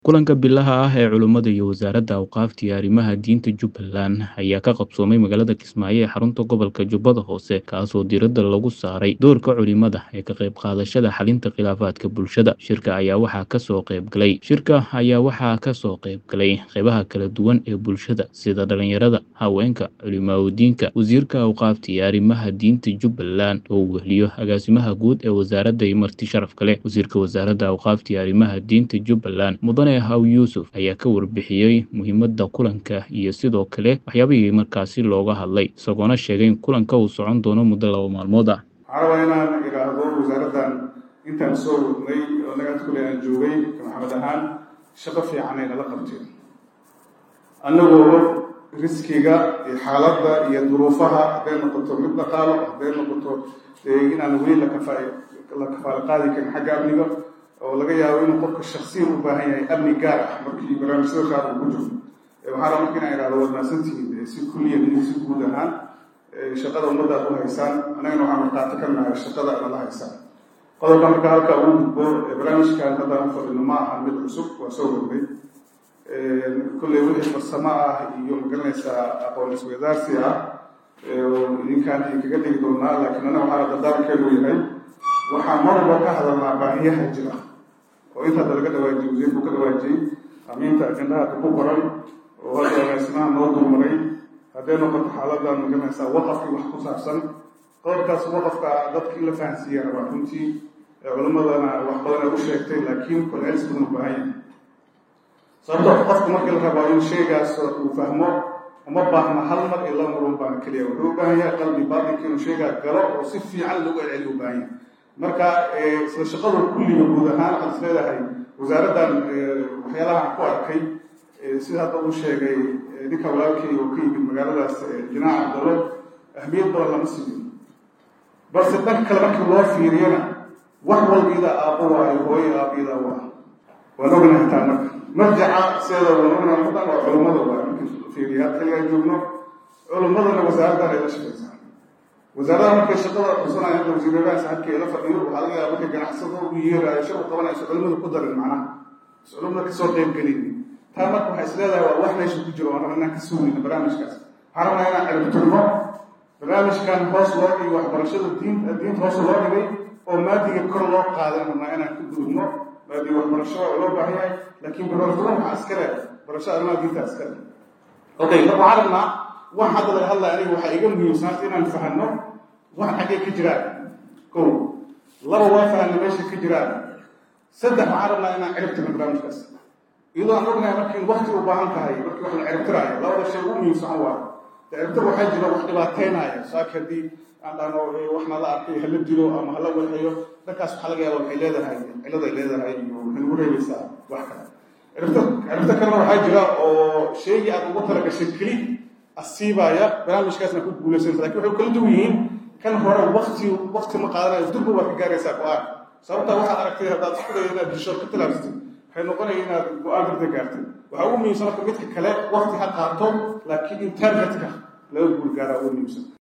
Kulanka bilaha ah ee Culummada iyo Wasaaradda Awqaafta iyo Arrimaha Diinta Jubbaland ayaa ka qabsoomay magaalada Kismaayo ee xarunta gobolka Jubbada Hoose, kaasoo diiradda lagu saaray doorka culimada ee ka qayb qaadashada xalinta khilaafaadka bulshada. Shirka ayaa waxaa ka soo qayb galay Shirka ayaa waxaa ka soo qayb galay qaybaha kala duwan ee bulshada sida dhalinyarada, haweenka, culimaawoodiinka, wasiirka awqaafta iyo arrimaha diinta Jubbaland oo uu weheliyo agaasimaha guud ee wasaaradda iyo marti sharaf kale. Wasiirka Wasaaradda Awqaafta iyo Arrimaha Diinta Jubbaland Mudane Haw Yuusuf ayaa ka warbixiyey muhiimadda kulanka iyo sidoo kale waxyaabihii markaasi looga hadlay, isagoona sheegay in kulanka uu socon doono muddo laba maalmood ah. waxaan rabaa inaan idhaahdo wasaaraddan intaan soo wadnay oo nagaanta kule aan joogay ka maxamed ahaan shaqo fiican ay nala qabteen annagoo riskiga iyo xaaladda iyo duruufaha hadday noqoto mid dhaqaalo hadday noqoto inaan weli la kafa la kafaalo qaadi karin xagga amniga oo laga yaabo inuu qofka shaksiyan u baahan yahay amni gaar ah markii barnaamijyada qaar uu ku jiro waxaan rabaa marka inaan idhahdo waad mahadsantihiin si kulliyan iyo si guud ahaan shaqada ummadda aad u haysaan annagana waxaan markhaati ka nahay shaqada aad la haysaan qodobka marka halka ugu gudbo barnaamijkan hadda aan fadhino ma aha mid cusub waa soo wadnay kolley wixii farsamo ah iyo magaranaysaa aqoon isweydaarsi ah idinkaan idinkaga dhigi doonaa laakiin annaga waxaa dardaarkeenu yahay waxaa mar walba ka hadalnaa baahiyaha jira oo intaada laga dhawaajiyey wasiirku ka dhawaajiyey amiinta ajendaha ku qoran oo hadda agaasimaha noo dulmaray hadday noqoto xaaladan magaranaysaa waqafkii wax ku saabsan qodobkaas waqafka dadka in la fahansiiya rabaa runtii culimmadana wax badan ay u sheegtay laakiin kolcelis badan u baahan yahay sababto qofku markii la rabaa in shaygaas uu fahmo uma baahna hal mar iyo laba mar un baana keliya wuxuu u baahan yahay qalbi baatinka inuu shaygaa galo oo si fiican lagu celceliyo u baahan yahay marka sida shaqadu kulliga guud ahaan waxaad is leedahay wasaaraddan waxyaalaha aan ku arkay sida hadda uu sheegay ninka walaalkay oo ka yimid magaaladaas jinaac abdalo ahmiyad badan lama siiyo balse dhanka kale markii loo fiiriyana wax walbiida aabbo waayo hooyo aabiida waa waan ognahay taa marka marjaca sideeda waan ognahay mudan waa culummada waa markii fiiriya kaligaa joogno culummadana wasaaraddan ay la shaqaysaa wasaaradaha markay shaqada qabsanaya hadda wasiiradaas halkii la fadhiyo waxaa laga yaaba markay ganacsada u yeerayo shaqu qabanayso culimadu ku darin macnaha is culimada kasoo qayb gelin taa marka waxay is leedahay waa wax meesha ku jiro waan rabaa inaan ka suulina barnaamijkaas waxaan rabnaa inaan ciribtirno barnaamijkan hoos loo dhigay waxbarashada diin diinta hoos loo dhigay oo maadiga kor loo qaadan rabnaa inaan ka gudubno maadiga waxbarasho waa loo baahan yahay laakiin barbarfuran waxaa iska leh barashada arrimaha diinta iska leh okay marka waxaan rabnaa wax hadda laga hadlaya aniga waxaa iga muhiimsanaanta inaan fahanno wax xaggee ka jiraan ko laba waa fahanna meesha ka jiraan saddex waxaan rabnaa inaan ciribtirno barnaamijkaas iyadoo aan ognahay markii wakti u baahan tahay markii wax la ciribtiraayo labada shay ugu muhiimsan waa ciribtir waxaa jira wax dhibaateynaya saaki haddii aan dhahno waxna la arkay hala dilo ama hala welxeyo dhankaas waxaa laga yaaba waxay leedahay ciladay leedahay iyo waxay ugu reebaysaa wax kale ciribtir ciribtir kalena waxaa jira oo sheegii aad ugu talagashay keli asiibaya barnaamijkaasna ku guulaysanaysa lakin waxay kala duwan yihiin kan hore wakti wakti ma qaadanayo durba waa ka gaaraysaa go-aan sababtaa waxaad aragtay haddaad isku dayo inaad disho ka talaabsatay waxay noqonaya inaad go-aan darda gaartay waxaa ugu muhiimsan marka midka kale wakti ha qaato laakiin internetka laga guul gaaraa ugu muhiimsan